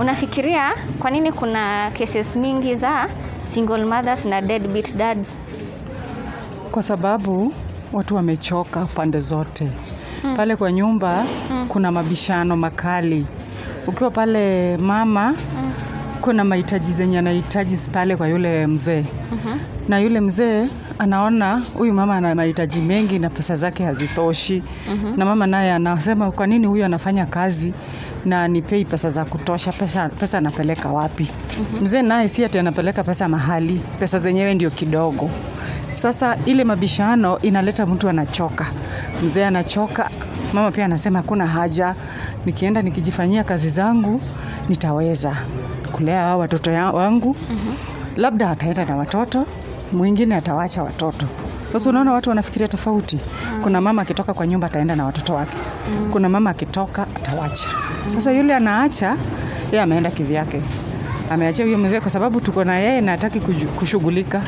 Unafikiria kwa nini kuna cases mingi za single mothers na deadbeat dads? kwa sababu watu wamechoka pande zote mm. pale kwa nyumba mm. kuna mabishano makali ukiwa pale mama mm. kuna mahitaji zenye anahitaji pale kwa yule mzee mm-hmm. na yule mzee anaona huyu mama ana mahitaji mengi na pesa zake hazitoshi mm-hmm. na mama naye anasema kwa nini huyu anafanya kazi na nipei pesa za kutosha pesa, pesa anapeleka wapi mm-hmm. mzee naye si ati anapeleka pesa mahali pesa zenyewe ndio kidogo sasa ile mabishano inaleta mtu anachoka mzee anachoka mama pia anasema hakuna haja nikienda nikijifanyia kazi zangu nitaweza kulea hao watoto ya- wangu mm-hmm. labda ataenda na watoto mwingine atawacha watoto sasa unaona watu wanafikiria tofauti kuna mama akitoka kwa nyumba ataenda na watoto wake kuna mama akitoka atawacha sasa yule anaacha yeye ameenda kivyake ameachia huyo mzee kwa sababu tuko na yeye na hataki kuju- kushughulika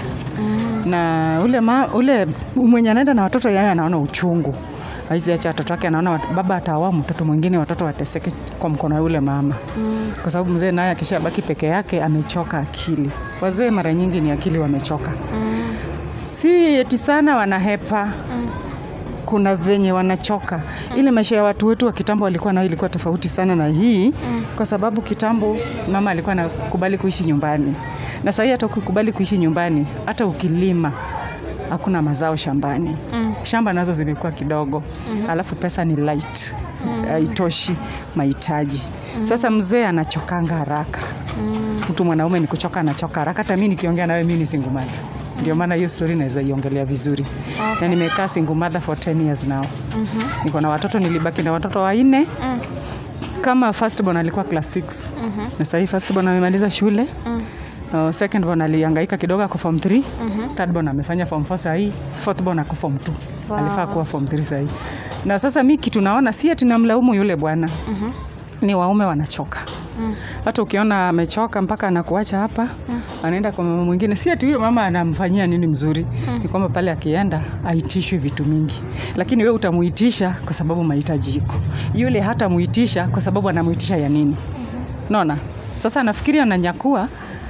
na ule, ma, ule mwenye anaenda na watoto yeye anaona uchungu aizi acha watoto wake anaona wat- baba ataoa mtoto mwingine watoto wateseke kwa mkono wa yule mama mm. kwa sababu mzee naye akishabaki peke yake amechoka akili wazee mara nyingi ni akili wamechoka Mm. si eti sana wanahepa Mm. kuna venye wanachoka ile maisha ya watu wetu wa kitambo walikuwa nayo ilikuwa tofauti sana na hii mm. kwa sababu kitambo mama alikuwa anakubali kuishi nyumbani na sahii hata ukikubali kuishi nyumbani hata ukilima hakuna mazao shambani Mm. shamba nazo zimekuwa kidogo mm-hmm. alafu pesa ni light haitoshi mahitaji sasa mzee anachokanga haraka Mm. mtu mwanaume ni kuchoka anachoka haraka hata mi nikiongea nawe mi ni single mother ndio maana hiyo story naweza iongelea vizuri Okay. na nimekaa single mother for 10 years now Mhm. niko na watoto nilibaki na watoto wanne Mm. kama first born alikuwa class 6 Mhm. na sahii first born amemaliza shule Mm. uh, second born alihangaika kidogo ako form 3 Mhm. third born amefanya form 4 sahii fourth born ako form 2 Wow. alifaa kuwa form 3 sahii na sasa mi kitu naona si ati namlaumu yule bwana Mhm. ni waume wanachoka Mm. hata ukiona amechoka mpaka anakuacha hapa mm. anaenda kwa mama mwingine si ati huyo mama anamfanyia nini mzuri mm. ni kwamba pale akienda aitishwi vitu mingi lakini we utamuitisha kwa sababu mahitaji iko yule hata muitisha kwa sababu anamuitisha ya nini mm-hmm. naona sasa anafikiri ananyakua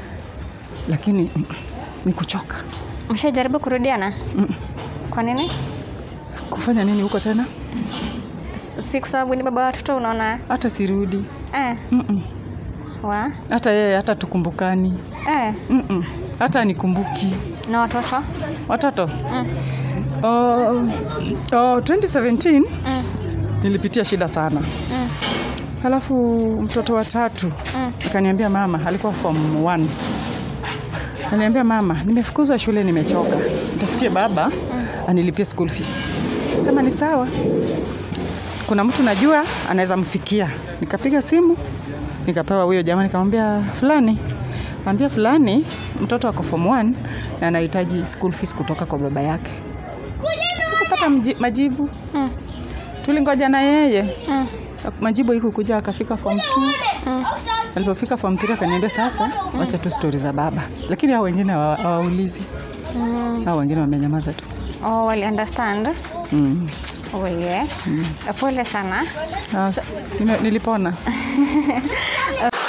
lakini mm, ni kuchoka Mshajaribu kurudiana? Mm. Kwa nini? kufanya nini huko tena Si kwa sababu ni baba wa watoto unaona? hata sirudi Eh. Mm-mm. Wa? hata yeye hata tukumbukani Eh. Mm-mm. hata nikumbuki Na watoto? watoto Mm. oh, oh, 2017 Mm. nilipitia shida sana Mm. halafu mtoto wa tatu Mm. akaniambia mama alikuwa form 1 aliniambia mama nimefukuzwa shule nimechoka nitafutie baba anilipie school fees sema ni sawa kuna mtu najua anaweza mfikia nikapiga simu nikapewa huyo jamaa nikamwambia fulani ambia fulani mtoto ako form 1 na anahitaji school fees kutoka kwa baba yake sikupata mji- majibu Mm. tulingoja na yeye Mm. majibu haikukuja akafika form 2 Mm. alipofika form 3 akaniambia sasa wacha tu stori za baba lakini hao wengine hawa- hawaulizi Mm. hao wengine wamenyamaza tu Oh, wali understand. mm. Oh, yeah. Pole sana. As, nime- nilipona